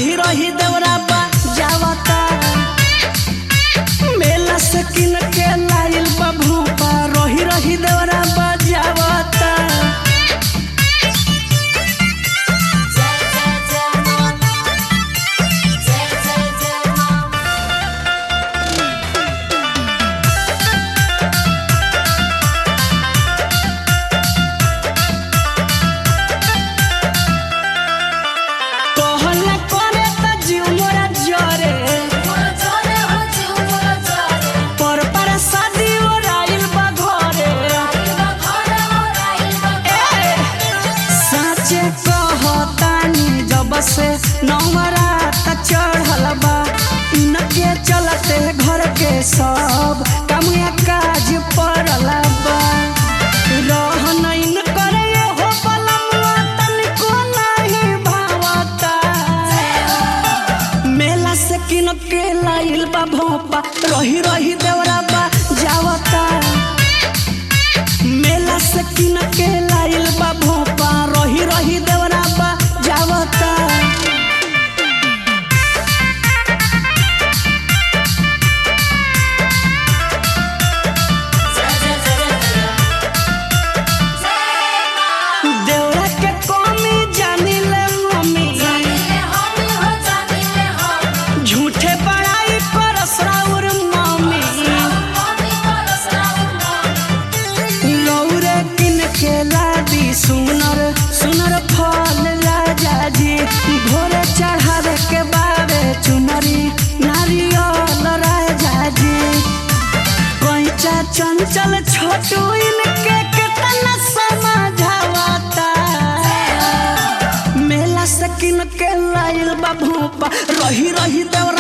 रही रही देवरा बा जावता मेला से किन के लाइल बा भोपा रही रही देवरा बा जावता जय जय जय मां जय जय जय मां कहला करे त जीव मोरा जरे मोर जोरे हो जीव मोर जोरे पर पर शादी ओराइल बा घरे राइल बा घरे हो राइल बा ए, साचे कहतानी जब से नवरात चढ़ल बा इनके चलते घर के सब कमुया काज पड़ल बा रहन इन करे हो बलमुआ तनिको नहीं भावता मेला से किन के लाइल बा भोपा रही रही देवरा बा जावता मेला से किन के लाइल बा भोपा रही रही देवरा बा जावता जय जय जय जय मां देवरा के कमी जानी ले मम्मी जानिले हम हो जानिले हम झूठे बड़ाई करस राउर मम्मी मम्मी परस राउर लौरे किन के लादी सुनर सुनर फल राजा जी भोरे चढ़ावे के बारे चुनरी नारियल राजा जी पैचा चंचल छोटू इनके कितना समझावता मेला से किन के लाइल बा भूपा रही रही देवरा